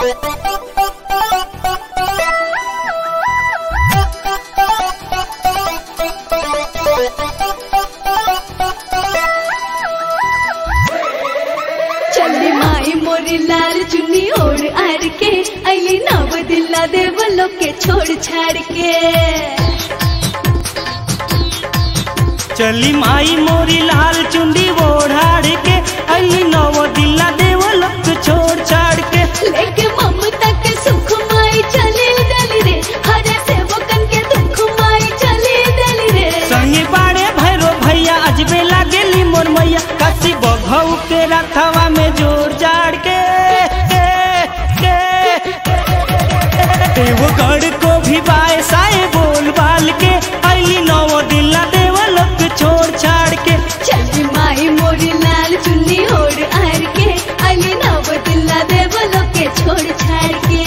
चली माई मोरी लाल चुन्नी ओढ़ आड़ के अली नव दिल्ला देवलो के छोड़ छाड़ के चली माई मोरी लाल चुंडी ओढ़ाड़ के अली नव दिल्ला देव लक छोड़ छाड़ के लेके ममता के सुख माई चली दली रे हरे सेवकन के दुख माई चली दली रे संगे बाड़े भैरो भैया अजबे लागेली मोर मैया काशी बघऊ के रथवा में जोर जाड़ के एगो गढ़ को भी बाए साए बोल बाल के अली नव दिल्ला देव लक छोड़ छाड़ के चली माई मोरी लाल चुन्नी ओढ़ आड़ के अली नव दिल्ला देवलो के छोड़ छाड़ के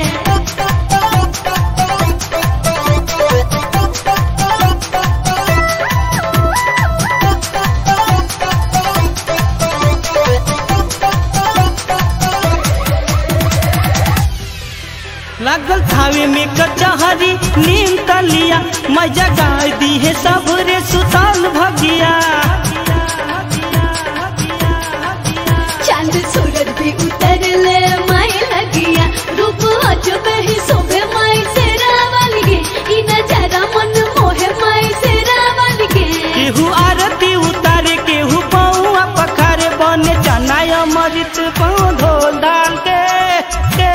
लागल थावे में कचहरी नीम तलिया मजा गाय दी है सब रे सुताल भगिया चांद सूरज भी उतर ले माई लगिया रूप अजब ही शोभे माई से रावल गे ई नजारा मन मोहे माई से रावल गे केहू आरती उतारे केहू पौआ पखारे बने चना अमृत पाँव धोल डाल के के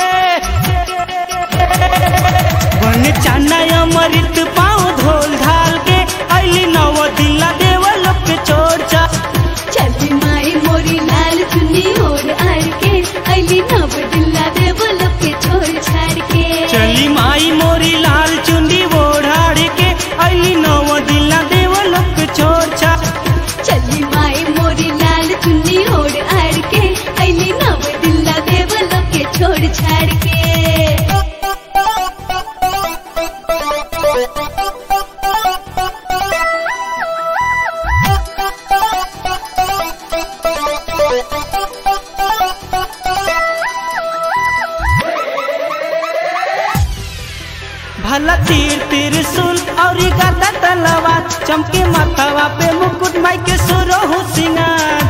बने चना अमृत पाँव धोल ढाल के अली नव दिल्ला देवल के छोड़ जा चली माई मोरी लाल चुन्नी ओढ़ आड़ के अली नव दिल्ला देवल के छोड़ छाड़ के चली माई मोरी लाल चुंडी ओढ़ाड़ के अली नव दिल्ला देवल के छोड़ जा चली माई मोरी लाल चुन्नी ओढ़ आड़ के अली नव दिल्ला देवल के छोड़ छाड़ के भला तीर त्रिशूल और गदा तलवार चमके माथावा पे मुकुट माई के सुरो हो सिंगार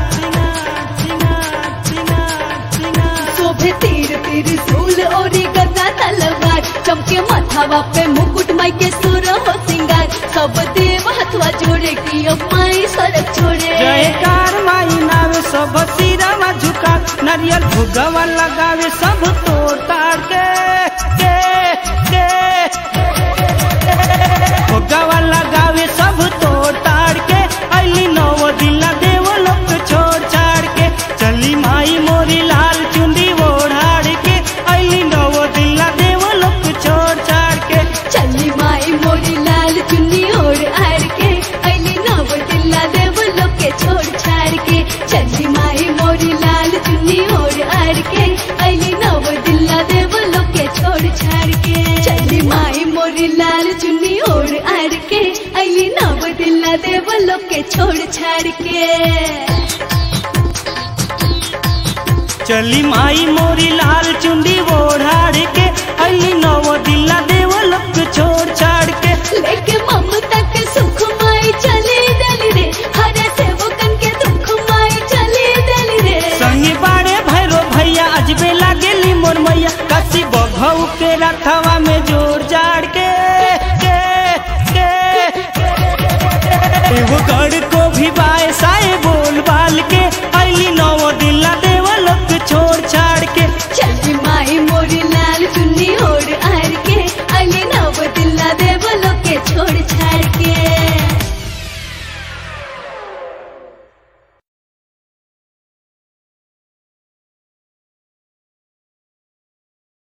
शोभे तीर तीर सूल और गदा तलवार चमके माथावा पे मुकुट माई के सुर हो सिंगार सब देव हथवा जोड़े की अब माई सड़क छोड़े जयकार माई नावे सब सिरवा झुका नारियल भुगवा लगावे सब तोड़ ताड़ के के के भुगवा लगावे सब तोड़ ताड़ के अली नव दिला देव लोक छोड़ छाड़ के चली माई मोरी लाल चुंडी ओढ़ाड़ के अली नव दिला देव लोक छोड़ छाड़ के चली माई मोरी लाल चुन्नी ओढ़ आड़ के अली नव दिल्ला देव लोग के छोड़ छाड़ के चली माई मोरी लाल चुन्नी ओढ़ आड़ के अली नव दिल्ला देव लोग के छोड़ छाड़ के चली माई मोरी लाल चुन्नी ओढ़ आड़ के अली नव दिल्ला देव लोग के छोड़ छाड़ के चली माई मोरी लाल चुंडी ओढ़ाड़ के अली नव दिला देव लोक छोड़ छाड़ के लेके ममता के सुख माई चली दली रे हरे सेवकन के दुख माई चली दली रे संगे बाड़े भैरो भैया अजबे लागेली मोर मैया काशी बघऊ के रथवा में जोर